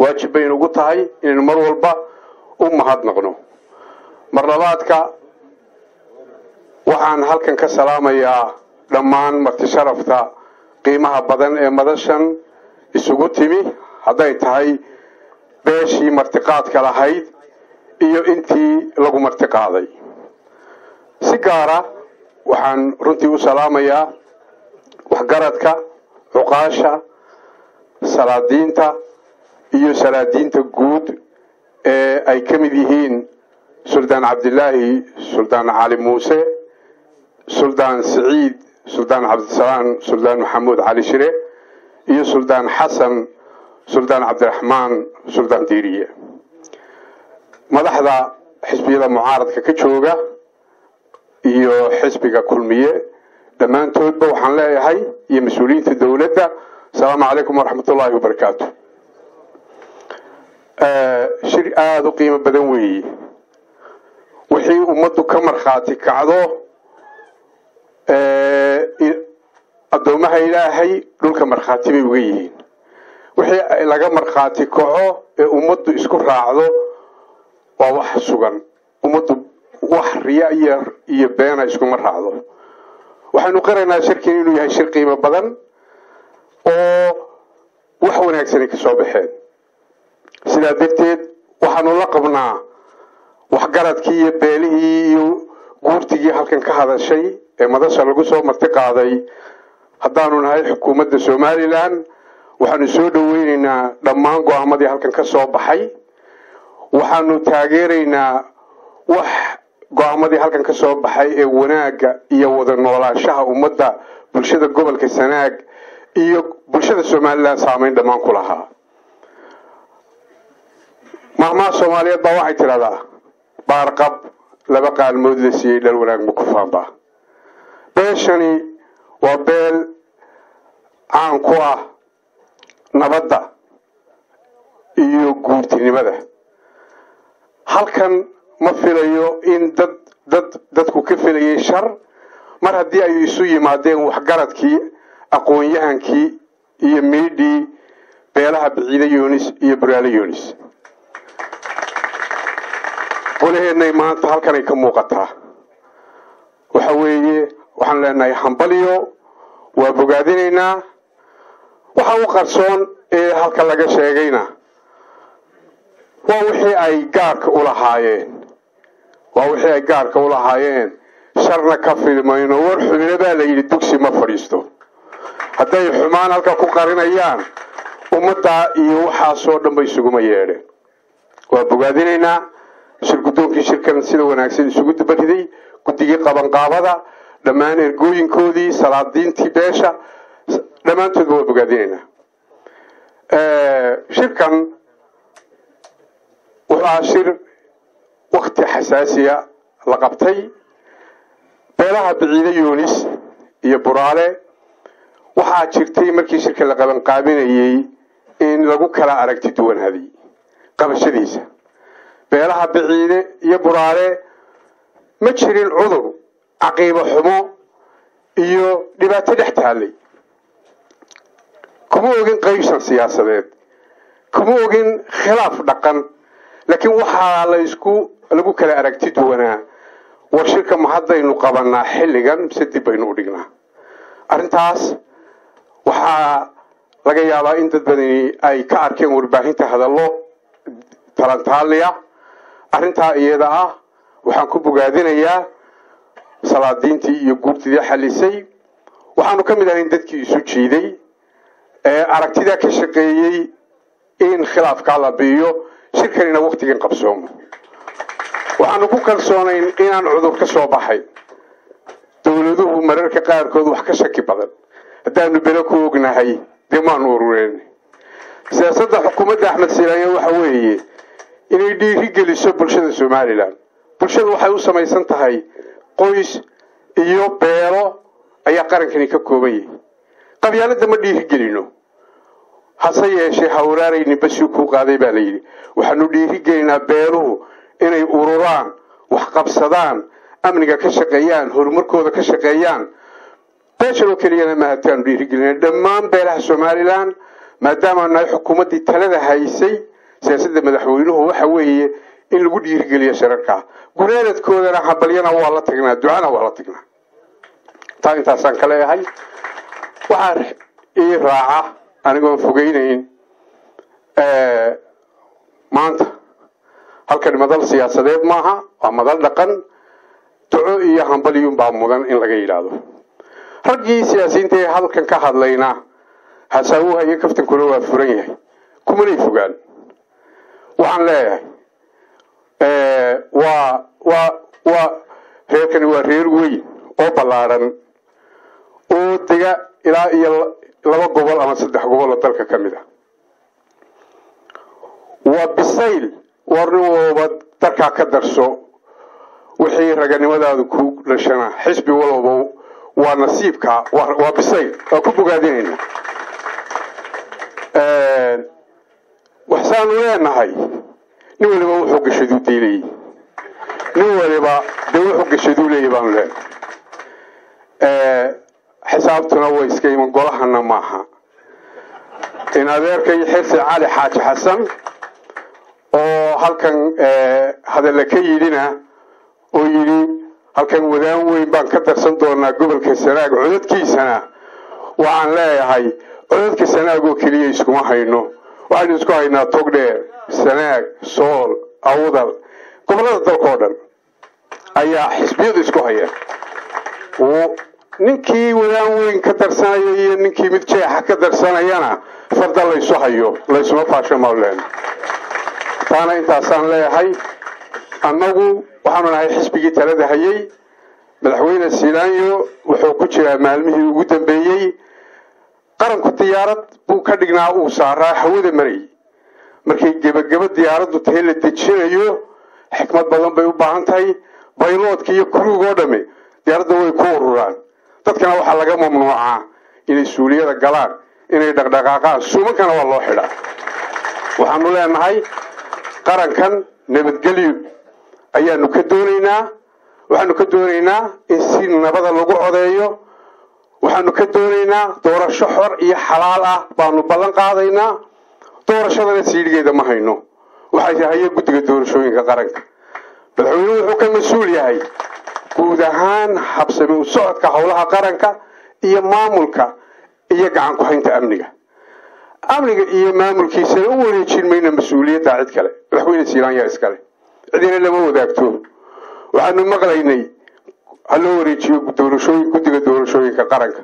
waajib bay inugu tahay inaynu mar walba u mahadnaqno mar labaadka waxaan halkan ka salaamayaa dhammaan marti sharafta qiimaha badan ee madashan isugu timi hadday tahay beeshii martiqaadka lahayd iyo intii lagu martiqaaday si gaara waxaan runtii u salaamayaa waxgaradka cuqaasha salaadiinta iyo salaadiinta guud ee ay ka mid yihiin suldaan cabdilaahi suldaan cali muuse suldaan siciid suldaan cabdisalaam suldaan maxamuud cali shire iyo suldaan xasan suldaan cabdiraxmaan suldaan diiriye madaxda xisbiyada mucaaradka ka jooga iyo xisbiga kulmiye dhammaantoodba waxaan leeyahay iyo mas-uuliyiinta dowladda asalaamu calaykum waraxmat ullaahi wabarakaatu shir aada u qiimo badan weeye wixii ummaddu ka markhaati kacdo addoomaha ilaahay dhulka markhaati bay uga yihiin wixii laga markhaati kaco ee ummaddu isku raacdo waa wax sugan ummaddu wax riya iyo beena iskuma raacdo waxaynu qiraynaa shirkan inuu yahay shir qiimo badan oo wax wanaagsanay ka soo baxeen sidaa darteed waxaanu la qabnaa waxgaradkii iyo beelihii iyo guurtigii halkan ka hadashay ee madasha lagu soo marti qaaday haddaanu nahay xukuumadda somalilan waxaanu soo dhoweyneynaa dhammaan go-aamadii halkan ka soo baxay waxaanu taageeraynaa wax go-aamadii halkan ka soo baxay ee wanaagga iyo wada noolaanshaha ummadda bulshada gobolka sanaag iyo bulshada somalilan saameyn dhammaan ku lahaa maalmaha soomaaliyeed baa waxay tidhahdaa baarqab laba qaalmood la siiyey dhal wanaag ma ku faanba beeshani waa beel caan ku ah nabadda iyo guurtinimada halkan ma filayo in dad dad dadku ka filayay shar mar haddii ay isu yimaadeen waxgaradkii aqoon-yahankii iyo miidhii beelaha biciide yunis iyo buraale yunis qolaheednay maanta halkanay ka muuqataa waxa weeye waxaan leenahay hambaliyo waa bogaadinaynaa waxa u qarsoon ee halka laga sheegayna waa wixii ay gaarka u lahaayeen waa wixii ay gaarka u lahaayeen sharna ka fidmayno war xubine baa la yidhi dugsi ma fadhiisto hadday xumaan halka ku qarinayaan ummaddaa iyo waxaasoo dhan bay isuguma yeedheen waa bogaadinaynaa shir guddoonkii shirkan sida wanaagsan isugu dabariday guddigii qabanqaabada dhammaan ergooyinkoodii salaadiintii beesha dhammaantoodba waa bogaadinaynaa shirkan wuxuu ahaa shir wakti xasaasiya la qabtay beelaha biciide yunis iyo buraale waxaa jirtay markii shirka la qabanqaabinayey in lagu kala aragti duwanaaday qabashadiisa beelaha biciide iyo buraale ma jirin cudur caqiibo xumo iyo dhibaato dhex taallay kuma ogin qaybsan siyaasadeed kuma ogin khilaaf dhaqan laakiin waxaa la isku lagu kala aragti duwanaa war shirka ma haddaynu qabanaa xilligan mise dib baynu u dhignaa arrintaas waxaa laga yaabaa in dad badani ay ka arkeen warbaahinta hadallo talantaaliya arrintaa iyada ah waxaan ku bogaadinayaa salaadiintii iyo guurtidii xalisay waxaanu ka mid ahayn dadkii isu jiiday ee aragtidaa ka shaqeeyey in khilaafkaa la biiyo shirkanina waktigan qabsoomo waxaanu ku kalsoonayn inaan cudur ka soo baxay dowladuhu mararka qaarkood wax ka shaki badan haddaanu belo ku ognahay dee maanu urureen siyaasadda xukuumadda axmed silaanya waxa weeye inay dhiiri geliso bulshada somalilan bulshadu waxay u samaysan tahay qoys iyo beelo ayaa qarankani ka kooban yahay qabyaaladda ma dhiiri gelino hase yeeshee hawraarayni bashii kuu qaaday baa la yidhi waxaanu dhiiri gelinaa beeluhu inay ururaan wax qabsadaan amniga ka shaqeeyaan horumarkooda ka shaqeeyaan beeshan oo keliyana mahataanu dhiiri gelina dhammaan beelaha somalilan maadaama nahay xukuumaddii talada haysay siyaasadda madaxweynuhu waxa weeye in lagu dhiirigeliyo shirarka gunaanadkoodana habalyana waa la tagnaa ducana waa la tagnaa taa intaasaan ka leeyahay waxaa ii raaca anigoon fogeynayn maanta halkan madal siyaasadeed maaha waa madal dhaqan duco iyo hambalyuunbaa mudan in laga yidhaahdo raggii siyaasiyiinta ee halkan ka hadlayna hasaawuha iyo kaftankuna waa furan yahay kumanay fogaan waxaan leeyahay waa waa waa reerkani waa reer weyn oo ballaadhan oo dega ilaa iyo laba gobol ama saddex gobol oo dalka ka mid a waa bisayl warnin walba darkaa ka darso wixii raganimadaadu ku dhashana xisbi walba waa nasiibka waa bisayl waa ku bogaadinayna waxsaanu leenahay nin waliba wuxuu gashaduu diilayay nin waliba dee wuxuu gashaduu leeyay baanu leenahay xisaabtuna way iska iman golahana maaha in adeerkay xirsi cali xaaji xasan oo halkan hadalla ka yidhina oo yidhi halkan wadaan weyn baan ka darsan doonaa gobolka sanaag codadkiisana waxaan leeyahay codadka sanaag oo keliya iskuma hayno waxaynu isku haynaa togdheer sanaag sool awdal gobollada dalka oo dhan ayaa xisbiyadu isku hayeen ninkii wadaan weyn ka darsanaya iyo ninkii mid jeexa ka darsanayana farda laysu hayo laysuma faasho maulen taana intaasaan leeyahay annagu waxaanu nahay xisbigii talada hayay madaxweyne silaanyo wuxuu ku jiraa maalmihii ugu dambeeyey qaranku diyaarad buu ka dhignaa uu saaraa hawada maray markay gebagebo diyaaraddu tahay la dejinayo xikmad badan bay u baahan tahay bayloodka iyo kuruugoo dhamme diyaaradda way ku ururaan dadkana waxaa laga mamnuucaa inay suuliyada galaan inay dhaqdhaqaaqaan suumankana waa loo xidhaa waxaanu leenahay qarankan nabadgelyo ayaanu ka doonaynaa waxaanu ka doonaynaa in si nabada lagu codeeyo waxaanu ka doonaynaa doorasho xor iyo xalaal ah baanu ballan qaadaynaa doorashadana siidhigeeda ma hayno waxaa haya guddiga doorashooyinka qaranka madaxweynuhu wuxuu ka mas-uul yahay guud ahaan habsami u socodka howlaha qaranka iyo maamulka iyo gacan ku-haynta amniga amniga iyo maamulkiisana u wareejin mayna mas-uuliyadda cid kale madaxweyne silaanyaa iskale cidina lama wadaagto waxaanu maqlaynay ha loo wareejiyo doorashooyin guddiga doorashooyinka qaranka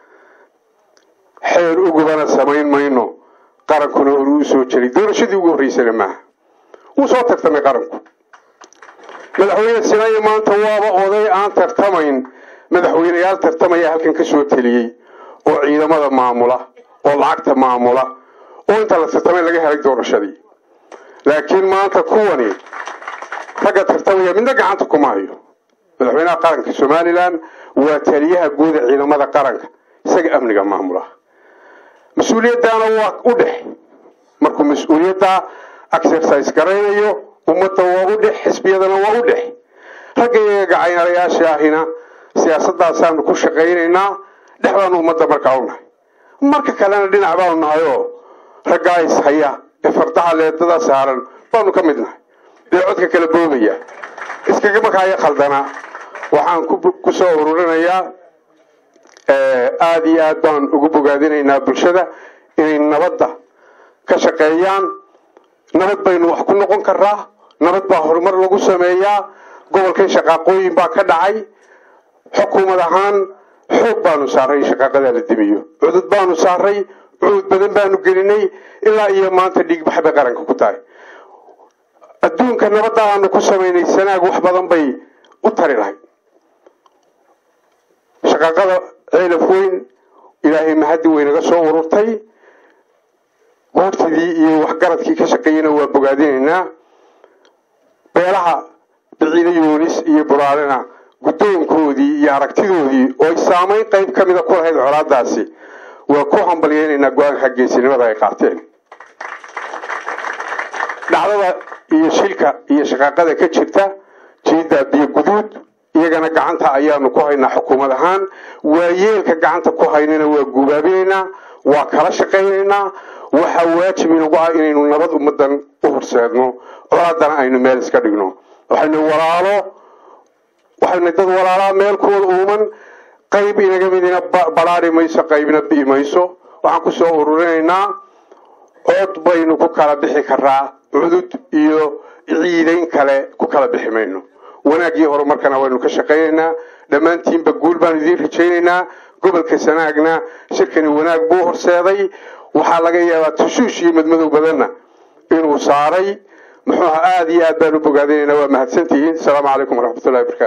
xeer ugubana samayn mayno qarankuna hore uu soo jiray doorashadii ugu horreysana maaha wuu soo tartamay qaranku madaxweyne silaanya maanta waaba oday aan tartamayn madaxweyneyaal tartamaya halkan ka soo teliyey oo ciidamada maamula oo lacagta maamula oo inta la tartamay laga helay doorashadii laakiin maanta kuwani ragga tartamaya midna gacanta kuma hayo madaxweynaha qaranka somalilan waa taliyaha guuda ciidamada qaranka isaga amniga maamula mas-uuliyaddaana waa u dhex markuu mas-uuliyaddaa exercise garaynayo ummadda waa u dhex xisbiyadana waa u dhex ragga iyaga gacaynalayaasha ahina siyaasadaasaanu ku shaqaynaynaa dhex baanu ummadda markaa u nahay marka kalena dhinac baanu nahay oo raggaa is haya ee fardaha leedada saaran baanu ka mid nahay dee codka kala boobaya iskaga markaayo khaldana waxaan ku soo ururinayaa aada iyo aad baan ugu bogaadinaynaa bulshada inay nabadda ka shaqeeyaan nabad baynu wax ku noqon karaa nabad baa horumar lagu sameeyaa gobolkan shaqaaqooyin baa ka dhacay xukuumad ahaan xoog baanu saaray in shaqaaqadaa la dimiyo cudud baanu saaray cudud badan baanu gelinay ilaa iyo maanta dhiigbax bay qaranka ku tahay adduunka nabadda aanu ku samaynay sanaag wax badan bay u tari lahayd shaqaaqada ceelaf weyn ilaahay mahaddi weynaga soo ururtay goortidii iyo waxgaradkii ka shaqeeyena waa bogaadinaynaa beelaha biciide yuunis iyo buraalena guddoonkoodii iyo aragtidoodii oo ay saamayn qayb ka mida ku lahayd colaadaasi waa ku hambalyeynaynaa go-aanka geesinimada ay qaateen dhacdada iyo shilka iyo shaqaaqada ka jirta jiidda biyo guduud iyagana gacanta ayaanu ku haynaa xukuumad ahaan waayeelka gacanta ku haynana waa guubaabinaynaa waa kala shaqaynaynaa waxaa waajib inagu ah inaynu nabad ummadan u horseedno colaadana aynu meel iska dhigno waxaynu walaalo waxaynu dad walaalaa meelkooda uuman qayb inaga midina balaari mayso qaybna bi'i mayso waxaan kusoo ururinaynaa cod baynu ku kala bixi karaa cudud iyo ciidayn kale ku kala bixi mayno wanaaggii horumarkana waynu ka shaqaynaynaa dhammaantiinba guul baanu idiin rajaynaynaa gobolka sanaagna shirkani wanaag buu horseeday waxaa laga yaabaa tushuush iyo madmadow badanna inuu saaray muxuu aha aada iyo aad baan u bogaadinaynaa waa mahadsantihiin asalaamu calaykum waraxmatullahi wabarakatu